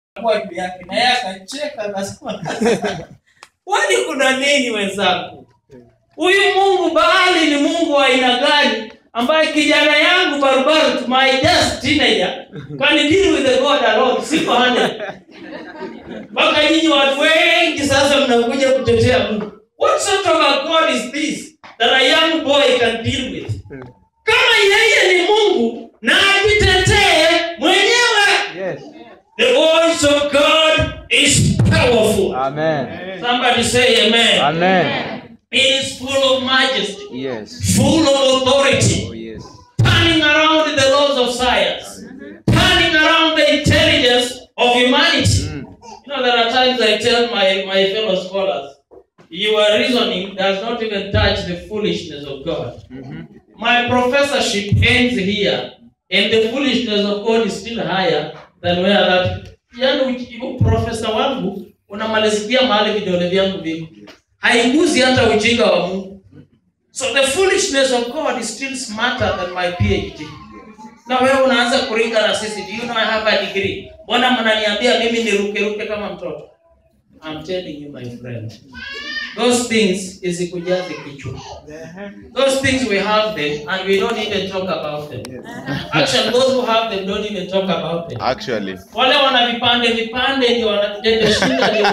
kwa juu yake na yeye akacheka akasema kwani kuna nini wenzangu huyu mungu baali ni mungu wa aina gani ambaye kijana yangu barubaru to my just teenager can deal with the god alone siko hande mpaka nyinyi watu wengi sasa mnakuja kutetea mungu what sort of a god is this that a young boy can deal with kama yeye ni mungu na ajitetee mwenyewe Yes. the voice of god is powerful Amen. somebody say amen Amen. it is full of majesty Yes. full of authority Oh, yes. turning around the laws of science, turning around the intelligence of humanity. Mm. You know, there are times I tell my, my fellow scholars, your reasoning does not even touch the foolishness of God. Mhm. My professorship ends here, and the foolishness of God is still higher than where that. Yani uki- profesa wangu unamalizikia mahali vidole vyangu viko, haiguzi hata ujinga wa Mungu. So the foolishness of God is still smarter than my PhD. Na wewe unaanza kuringa na sisi, do you know I have a degree? Mbona mnaniambia mimi nirukeruke kama mtoto? I'm telling you my friend. Those things isikujaze kichwa. Those things we have them and we don't even talk about them. Actually, those who have them don't even talk about them. Actually. Wale wana vipande vipande ndio wanatenda shida ndio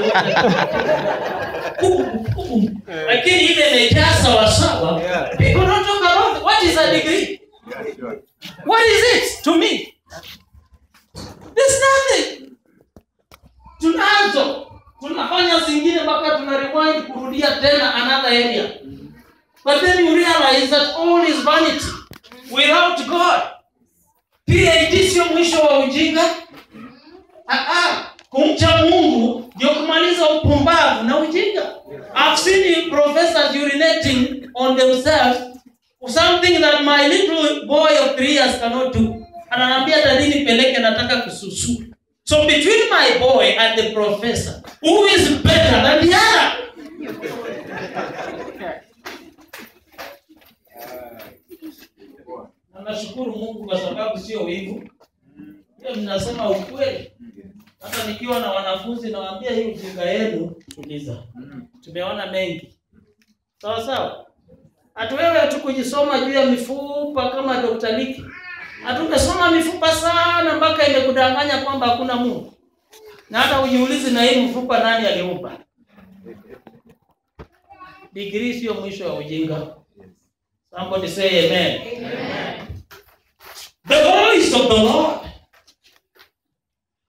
lakini ile imejaa sawasawa. People don't talk about it. What is a degree? What is it to me? There's nothing. Tunazo. Tunafanya zingine mpaka tuna rewind kurudia tena another area. But then you realize that all is vanity without God. PhD sio mwisho wa ujinga. Ah, ah. Kumcha Mungu ndio kumaliza upumbavu na ujinga. I've seen professors urinating on themselves something that my little boy of three years cannot do. Ananiambia dadi nipeleke nataka kususu. So between my boy and the professor, who is better than the other? Na nashukuru Mungu kwa sababu sio wivu. Hiyo ninasema ukweli. Hata nikiwa na wanafunzi nawaambia hii ujinga yenu tuliza. Tumeona mengi. Sawa sawa? Hata wewe tu kujisoma juu ya mifupa kama Dr. Liki. Hatumesoma mifupa sana mpaka imekudanganya kwamba hakuna Mungu. Na hata ujiulize na hii mfupa nani aliumba? Degree sio mwisho wa ujinga. Somebody say amen. The voice of the Lord